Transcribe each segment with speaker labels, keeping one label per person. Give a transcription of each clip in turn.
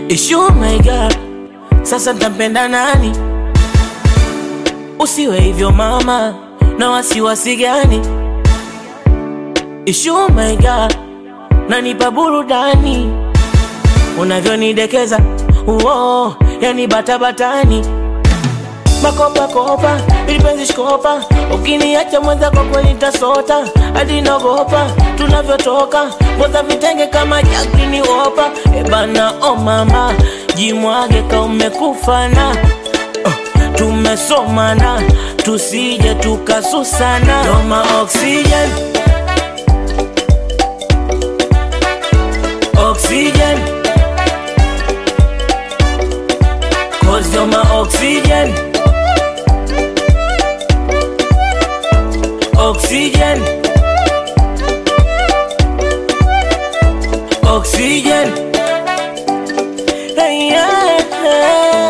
Speaker 1: Ishu my God, sasa ntampenda nani? Usiwe hivyo mama, na wasiwasi gani? Ishu my God, nanipa burudani unavyonidekeza, uo yani batabatani makopa kopa ilipenzi shikopa, ukiniacha mwenza kwa kweli nitasota hadi naogopa tunavyotoka ngoza vitenge kama jakini wopa ebana o oh mama jimwage ka umekufana oh, tumesomana tusije tukasusana doma oxygen oxygen cause you're my oxygen oxygen oxygen hey, yeah, yeah.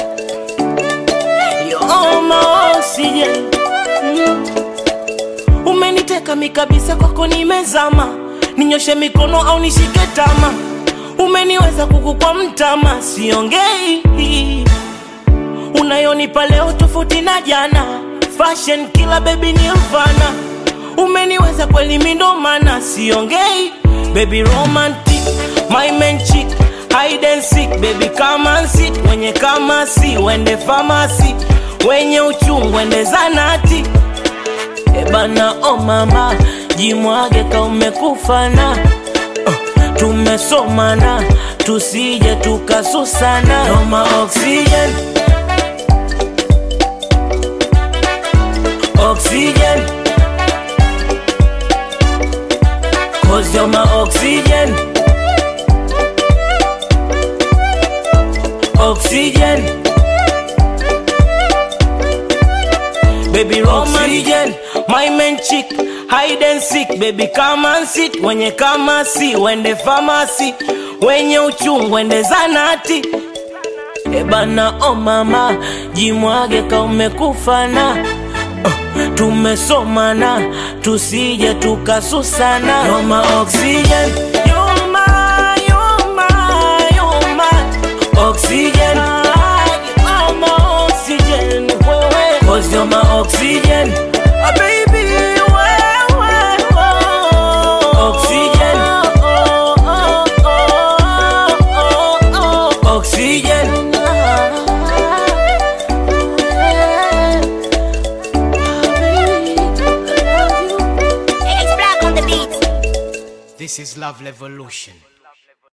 Speaker 1: You're my oxygen mm. umeniteka mikabisa kwako nimezama ninyoshe mikono au nishike tama umeniweza kuku kwa mtama siongei unayonipa leo tofauti na jana fashion kila baby ni mfana umeniweza kweli mindomana siongei baby romantic my man chick hide and seek baby come and sit wenye kama si wende famasi wenye uchungu wende zanati ebana o oh mama jimwage ka umekufana oh, tumesomana tusije tukasusana noma oxygen oxygen Cause you're my oxygen Oxygen Baby oxygen My man chick Hide and seek Baby come and sit Wenye kama si Wende famasi Wenye uchungu Wende zanati Ebana o oh mama Jimwage ka umekufana tumesomana tusije tukasusana Roma oxygen You're my, you're my, you're my oxygen You're my oxygen wewe Cause you're my oxygen Ah, baby wewe Oxygen Oxygen
Speaker 2: It's black on the beat.
Speaker 3: This is Love Revolution.